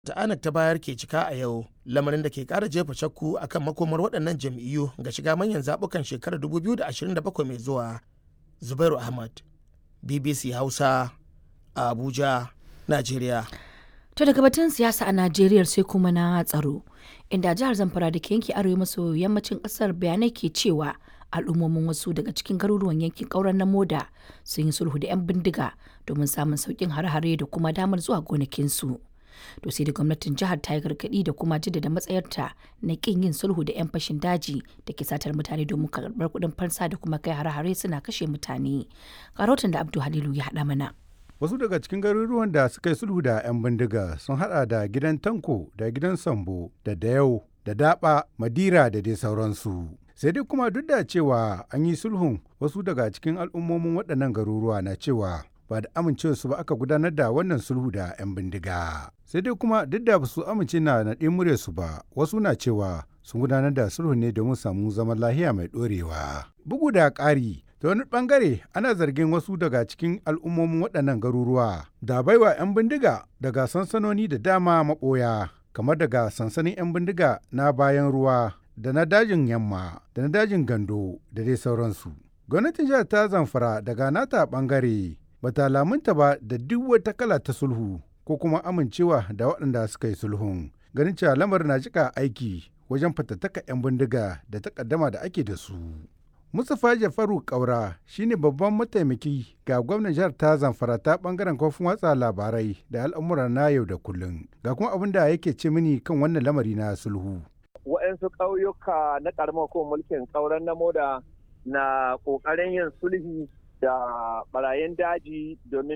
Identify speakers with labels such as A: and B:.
A: ta anak ta bayar ke cika a yau lamarin da ke kara jefa shakku akan makomar waɗannan jam'iyyu ga shiga manyan zaɓukan shekarar 2027 mai zuwa zubairu ahmad bbc hausa a abuja najeriya
B: To daga batun siyasa a Najeriya sai kuma na tsaro, inda jihar Zamfara da ke yanki arewa maso yammacin kasar bayanai ke cewa al'ummomin wasu daga cikin garuruwan yankin ƙauren na moda sun yi sulhu da 'yan bindiga domin samun sauƙin hare-hare da kuma damar zuwa gonakinsu. To sai da gwamnatin jihar ta yi gargaɗi da kuma jaddada matsayarta na ƙin yin sulhu da 'yan fashin daji da ke satar mutane domin karɓar kuɗin fansa da kuma kai hare-hare suna kashe mutane. Karotin da Abdu Halilu ya haɗa mana.
C: Wasu daga cikin garuruwan da suka yi sulhu da 'yan bindiga sun hada da gidan Tanko da gidan Sambo da Dayau da Daba, Madira da dai sauransu. Sai dai kuma duk da cewa an yi sulhun wasu daga cikin al'ummomin waɗannan garuruwa na cewa ba da amincewarsu ba aka gudanar da wannan sulhu da 'yan bindiga. Sai dai kuma duk da su amince na naɗe muryarsu ba wasu na cewa sun gudanar da sulhu ne domin samu zaman lahiya mai ɗorewa. Bugu da ƙari ta wani bangare ana zargin wasu daga cikin al'ummomin waɗannan garuruwa da baiwa 'yan bindiga daga sansanoni da dama maɓoya kamar daga sansanin 'yan bindiga na bayan ruwa da na dajin yamma da na dajin gando da dai sauransu gwamnatin jihar ta zamfara daga nata bangare bata lamunta ba da duk wata kala ta sulhu ko kuma amincewa da waɗanda suka yi sulhun ganin cewa lamarin na jika aiki wajen fatattaka 'yan bindiga da takaddama da ake da su Mustapha Jafaru Kaura shine babban mataimaki ga gwamnan jihar ta Zamfara ta bangaren kofin watsa labarai da al'amura na yau da kullum. Ga kuma abin da yake ce mini kan wannan lamari na sulhu.
D: Waɗansu ƙauyuka na ƙaramar ko mulkin ƙauren na moda na ƙoƙarin yin sulhi da ɓarayin daji domin